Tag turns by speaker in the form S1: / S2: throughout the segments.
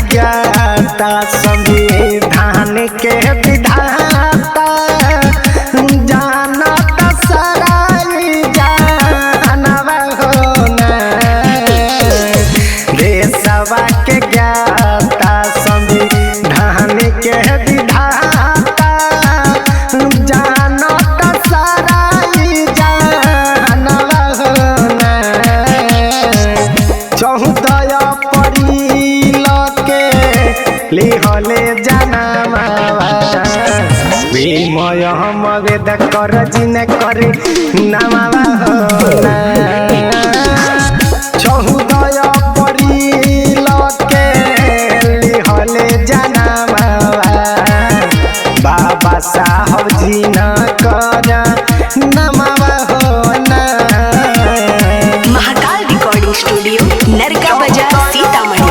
S1: ज्ञाता संविधान के विधाता जानत सराई जानवा हो ना देशवा के ज्ञाता संविधान के विधाता जानत सराई जानवा हो ना चौदह परिल के लिहले जनवा विमय हम वेद कर जिन करे नमावा होला चौदह परिल के लिहले जनवा बाबा साहब जी न कर नमावा होला
S2: महाकाल रिकॉर्डिंग स्टूडियो नरका बाजार सीतामढ़ी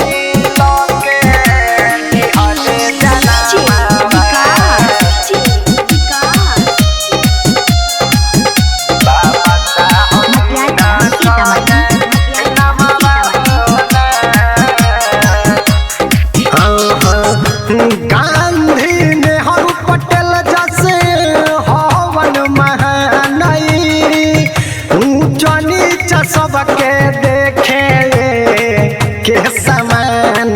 S1: गांधी नेहरू पटेल जैसे हवन महानई ऊंच नीच सबके देखे के समान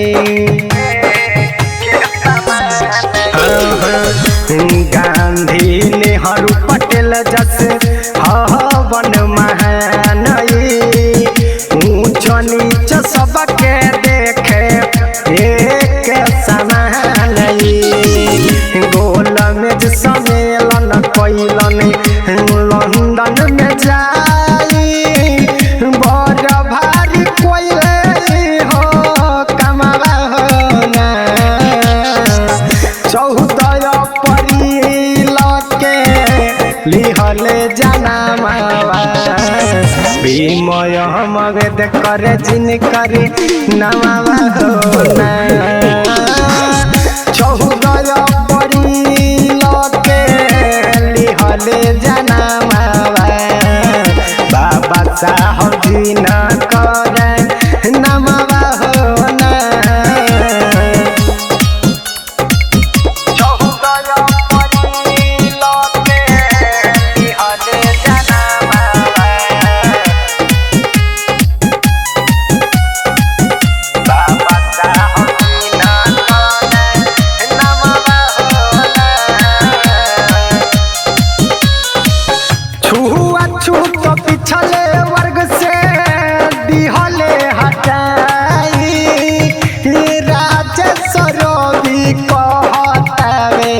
S1: गांधी नेहरू पटेल जैसे हवन महानई ऊंच नीच सबके देखे एक समान गोल में जे सम्मेलन कैलन लंदन में जाई बड़ भारी कोइले हो कमावा हो ना चौदह परिल के लिहले जनमावा विमय मगध कर जिन करे नमावा हो ना चौदह परिल के लिहले जनमावा बाबा साहब जी न कर नमावा हो ना छुआ छूत पिछले वर्ग से दिहले हटाई राजेश्वर भी कहतावे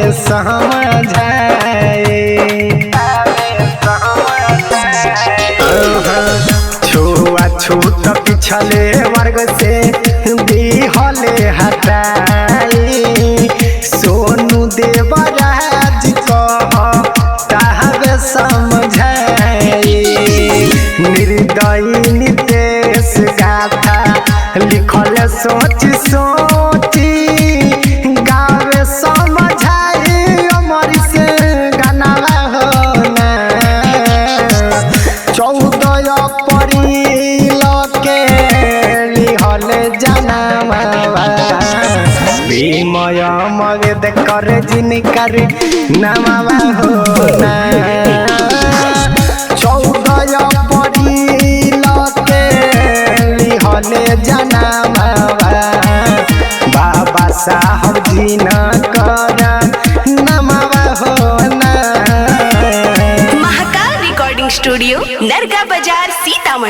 S1: समझाए छुआ छूत पिछले वर्ग से दिहले हटाई सोनू देवराज कह ताहबे समझाई निर्दयी नितेश गाथा लिखल सोच सोची गावे समझाई अमर से गनावा हो ना चौदह परिल के लिहल जनमावा विमय मगध कर जिन कर नमावा हो ना चौदह परिल के लिहल जनमावा बाबा साहब जी न कर नमावा हो ना
S2: महाकाल रिकॉर्डिंग स्टूडियो नरका बाजार सीतामढ़ी